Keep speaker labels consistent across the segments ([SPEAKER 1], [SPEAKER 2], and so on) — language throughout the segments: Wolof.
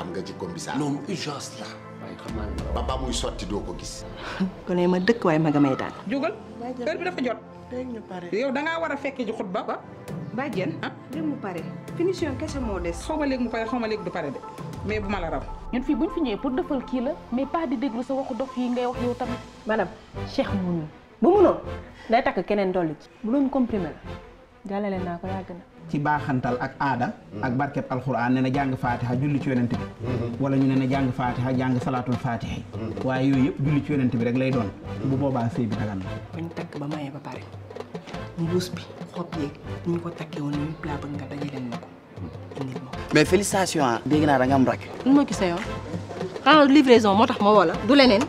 [SPEAKER 1] xam nga ci commissariat.
[SPEAKER 2] non urgence la waaye xam naa ne
[SPEAKER 1] ba ba muy sotti doo ko gis.
[SPEAKER 3] kon ma dëkk waaye ma nga may daan.
[SPEAKER 4] jógal heure bi dafa jot.
[SPEAKER 3] léegi ñu pare.
[SPEAKER 4] yow da ngaa war a fekke ji xutba ba.
[SPEAKER 3] bàjjen.
[SPEAKER 4] ah
[SPEAKER 3] léegi mu pare. finition kese moo des.
[SPEAKER 4] xaw ma léegi mu pare xaw ma léegi du pare de mais bu ma la raw.
[SPEAKER 5] ñun fii buñ fi ñëwee pour defal kii la mais pas di déglu sa waxu dof yi ngay wax yow tamit.
[SPEAKER 3] madame Cheikh munul bu munoon day takk keneen dolli ci. bu doon comprimé la jàllale naa ko yàgg na.
[SPEAKER 6] ci baaxantal ak aada ak barkeb alxuraan ne na jàng faatiha julli ci yonent bi wala ñu ne na jàng faatiha jàng salaatul faatiha yi waaye yooyu yëpp julli ci yonent bi rek lay doon bu boobaa sëy bi dagan na
[SPEAKER 3] bañ takk ba maye ba pare mbuus bi xob yeeg ni ñu ko takkee woon yëpp laa bëgg nga dajaleen ma ko indil ma ko.
[SPEAKER 7] mais félicitation ah. dégg naa da nga am rak.
[SPEAKER 3] nu ma gisee yoon xanaa livraison moo tax ma woo la du leneen.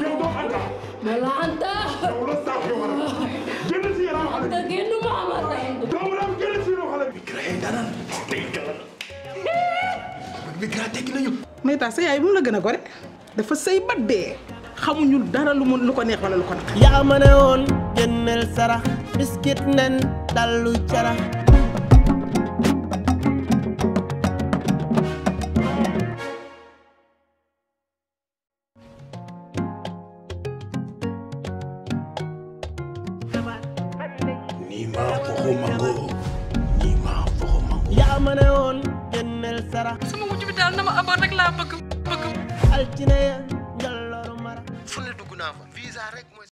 [SPEAKER 4] mais tax sa yaay bu mu la gën a gore dafa sëy ba dee xamuñu dara lu mu lu ko neex wala lu ko naq.
[SPEAKER 8] yaa ma ne woon génneel sarax biskit nen dallu carax
[SPEAKER 2] nii maa foxo mango nii maa foxo mango
[SPEAKER 8] yaa ma ne woon génneel sarax
[SPEAKER 3] sama wujj bi daal na ma amoon rek laa bëgg bëgg.
[SPEAKER 8] altine ya njallooru mara
[SPEAKER 7] fu ne dugg naa fa visa rek mooy